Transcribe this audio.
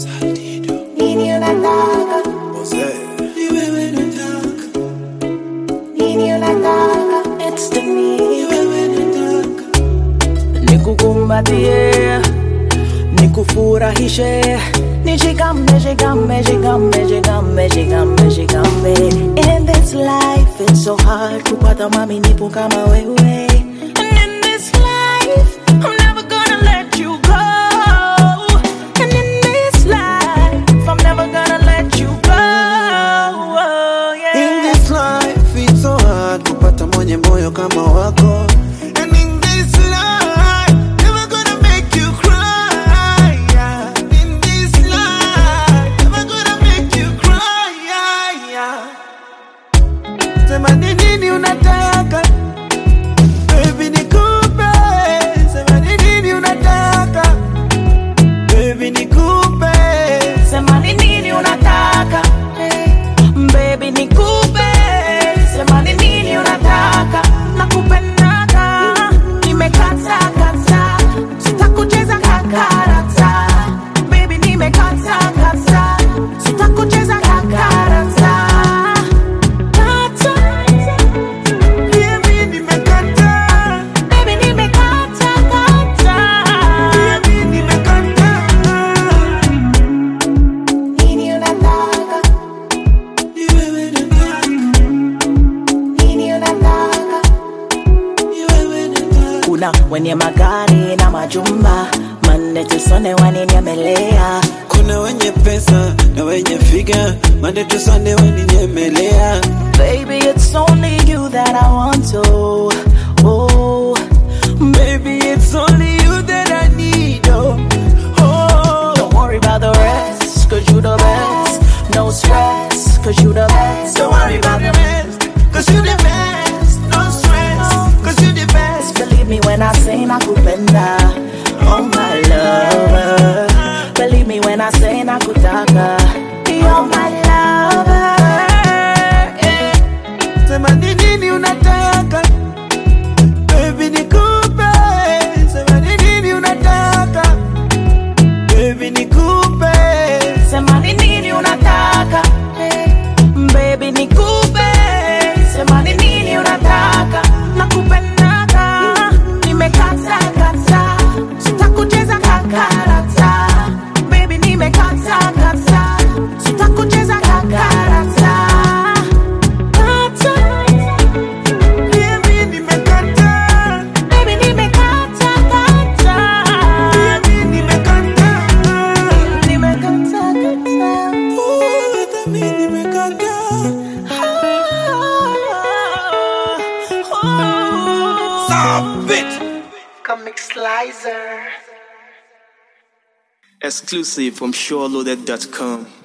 Nini unataka? Nini unataka? It's the me. Nikukumbatie, nikufurahishe, nishikame, shikame, shikame, shikame, shikame, shikame. In this life it's so hard kupata mwaminifu kama wewe. And in this life I'm never gonna let you go. And in this life I'm never gonna let you go. Oh, yeah. In this life it's so hard kupata mwenye moyo kama wako And in this life never gonna make you cry yeah. In this life never gonna make you cry yeah, yeah. Sema ni nini unataka Baby nikupe Sema ni nini unataka Baby nikupe Sema ni nini unataka Baby nikupe Sema ni nini unataka Nakupendaga Nimekata kata Sitakucheza kakarata Baby nimekata kata Sitakucheza kakarata Kata Baby nimekataa Baby nimekata kata Baby nimekataa Nini unataka Ni wewe nataka Nini unataka Ni wewe nataka kuna wenye magari na majumba Monday to Sunday waninyemelea Kuna wenye pesa na wenye figa Monday to Sunday waninyemelea Baby it's only you that I want to Oh Baby it's only you that I need oh, oh. Don't worry about the rest Cause you the best No stress Cause you the best Don't worry about the rest Cause you the best No stress Cause you the best Believe me when I say nakupenda Oh my lover Believe me when I say nakutaka You're my lover yeah. Sema ni nini unataka Baby nikupe Sema ni nini unataka Baby nikupe Sema ni nini unataka Baby nikupe Sema ni nini unataka Nakupendaga Nimekata kata Sitakucheza kakarata Baby nimekata kata Sitakucheza kakarata Kata Baby nimekataa Baby nimekata kata Baby nimekataa Nimekata kata Ooh, hata mimi nimekataa Stop it Comic Slicer Exclusive from SureLoaded.com.